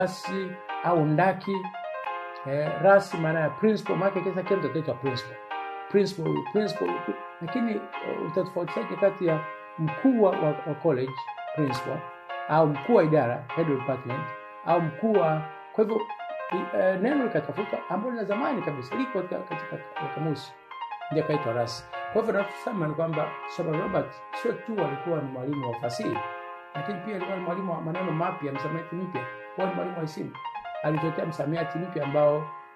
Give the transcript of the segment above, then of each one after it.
rasi au ndaki eh, rasi maana ya principal maana kisa kile kitaitwa principal principal huyu principal huyu lakini uh, utatofautishaje kati ya mkuu wa, wa college principal au mkuu wa idara head of department au mkuu wa kwa hivyo uh, neno likatafuta ambalo la zamani kabisa liko katika, katika kamusi ndio kaitwa rasi kwa hivyo nachosema ni kwamba Shaban Robert sio tu alikuwa ni mwalimu wa fasihi lakini pia alikuwa ni mwalimu wa maneno mapya msamiati mpya huwa ni mwalimu wa isimu alitetea msamiati mpya ambao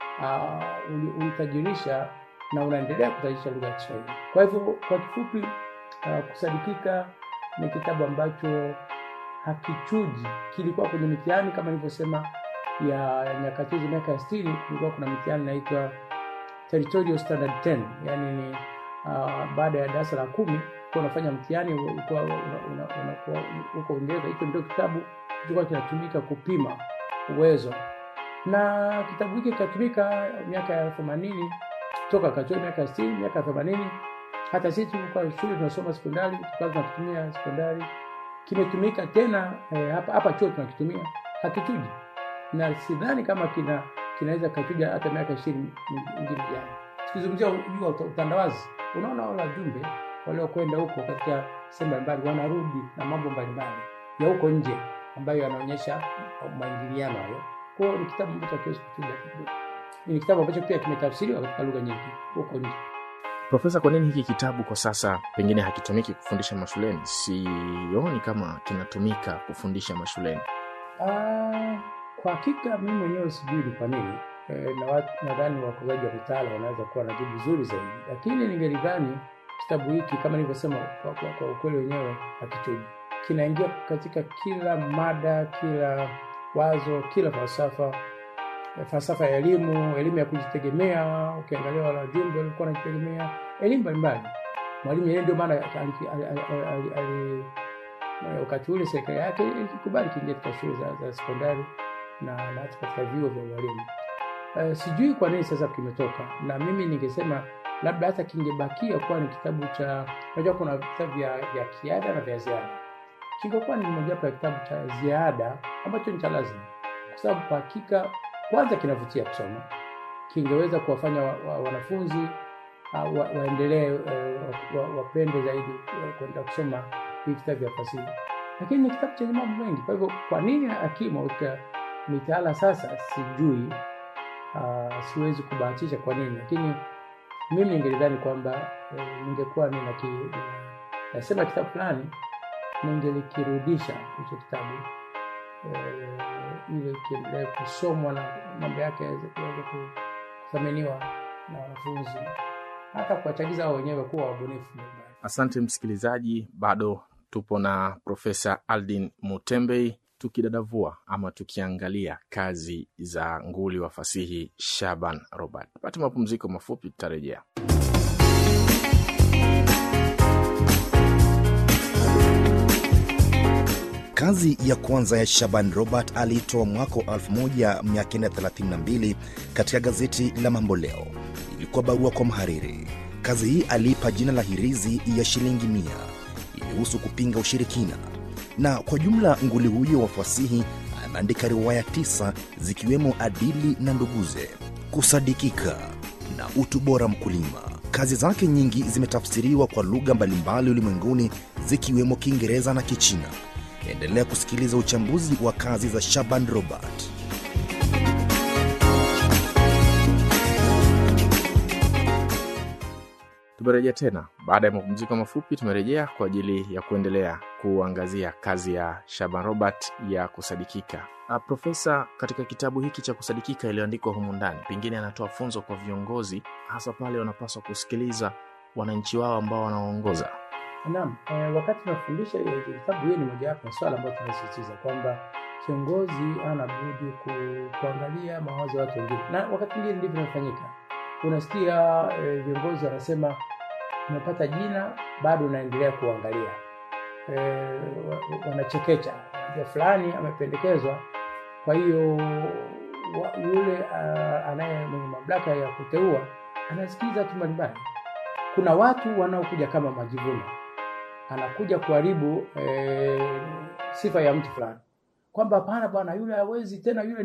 uh, ulitajirisha na unaendelea kutajirisha lugha ya Kiswahili. Kwa hivyo kwa kifupi, uh, kusadikika ni kitabu ambacho hakichuji, kilikuwa kwenye mitihani kama nilivyosema ya nyakati hizo, miaka ya sitini, kulikuwa kuna mitihani inaitwa Territorial Standard 10 yani ni uh, baada ya darasa la kumi kuwa unafanya mtihani ulikuwa unakuwa huko Uingereza. Hicho ndio kitabu kilikuwa kinatumika kupima uwezo na kitabu hiki kikatumika miaka ya themanini toka katoa miaka ya sitini miaka ya themanini hata sisi tulikuwa shule tunasoma sekondari tukawa tunakitumia sekondari kimetumika tena eh, hapa hapa chuo tunakitumia hakichuji na sidhani kama kina kinaweza kachuja hata miaka ishirini ingine jana tukizungumzia juu utandawazi unaona wale wajumbe waliokwenda huko katika sehemu mbalimbali wanarudi na mambo mbalimbali ya huko nje ambayo yanaonyesha maingiliano hayo kwao ni kitabu ambacho hakiwezi kuchuja ni kitabu ambacho pia kimetafsiriwa katika lugha nyingi huko nje Profesa, kwa nini hiki kitabu kwa sasa pengine hakitumiki kufundisha mashuleni? Sioni kama kinatumika kufundisha mashuleni. Ah, kwa hakika mimi mwenyewe sijui ni kwa nini e, na nadhani wakozaji wa mitaala wanaweza kuwa na jibu zuri zaidi, lakini ningelidhani kitabu hiki kama nilivyosema, kwa, kwa, kwa ukweli wenyewe hakichuji, kinaingia katika kila mada, kila wazo, kila falsafa falsafa ya elimu, elimu ya kujitegemea. Ukiangalia wale wajumbe walikuwa wanajitegemea, elimu mbalimbali. Mwalimu Nyerere ndio maana wakati ule serikali yake ilikubali kiingia katika shule za, za sekondari na na hata katika vyuo vya ualimu. Uh, sijui kwa nini sasa kimetoka, na mimi ningesema labda hata kingebakia kuwa ni kitabu cha, unajua kuna vitabu vya, vya kiada na vya ziada, kingekuwa ni mojawapo ya kitabu cha ziada ambacho ni cha lazima, kwa sababu kwa hakika kwanza kinavutia kusoma, kingeweza kuwafanya wa, wa, wanafunzi uh, wa, waendelee uh, wa, wapende zaidi uh, kwenda kusoma hivi vitabu vya fasihi, lakini ni kitabu chenye mambo mengi. Kwa hivyo kwa nini akimo katika mitaala sasa, sijui. Uh, siwezi kubahatisha kwa nini, lakini mimi ningelidhani kwamba uh, ningekuwa nina ki, nasema kitabu fulani ningelikirudisha hicho kitabu uh, ili kiendelee kusomwa na mambo yake yaweze kuweza kuthaminiwa na wanafunzi hata kuwachagiza wao wenyewe kuwa wabunifu. Asante msikilizaji, bado tupo na Profesa Aldin Mutembei tukidadavua ama tukiangalia kazi za nguli wa fasihi Shaban Robert. Pate mapumziko mafupi, tutarejea. Kazi ya kwanza ya Shaban Robert aliitoa mwaka wa 1932 katika gazeti la Mambo Leo. Ilikuwa barua kwa mhariri. Kazi hii aliipa jina la Hirizi ya shilingi mia. Ilihusu kupinga ushirikina, na kwa jumla nguli huyo wa fasihi ameandika riwaya tisa zikiwemo Adili na Nduguze, Kusadikika na Utu Bora Mkulima. Kazi zake nyingi zimetafsiriwa kwa lugha mbalimbali ulimwenguni zikiwemo Kiingereza na Kichina. Endelea kusikiliza uchambuzi wa kazi za Shaban Robert. Tumerejea tena baada ya mapumziko mafupi. Tumerejea kwa ajili ya kuendelea kuangazia kazi ya Shaban Robert ya kusadikika. Uh, Profesa, katika kitabu hiki cha kusadikika iliyoandikwa humu ndani, pengine anatoa funzo kwa viongozi, hasa pale wanapaswa kusikiliza wananchi wao ambao wanaoongoza. Naam, eh, wakati tunafundisha kitabu, hiyo ni mojawapo ya swala ambayo tunasisitiza kwamba kiongozi ana budi ku, kuangalia mawazo ya watu wengine, na wakati mwingine ndivyo inafanyika. Unasikia viongozi eh, wanasema umepata jina, bado unaendelea kuangalia eh, wanachekecha, najua fulani amependekezwa. Kwa hiyo yule uh, anaye mwenye mamlaka ya kuteua anasikiliza tu mbalimbali. Kuna watu wanaokuja kama majivuno anakuja kuharibu e, sifa ya mtu fulani. kwamba hapana bwana, yule hawezi tena, yule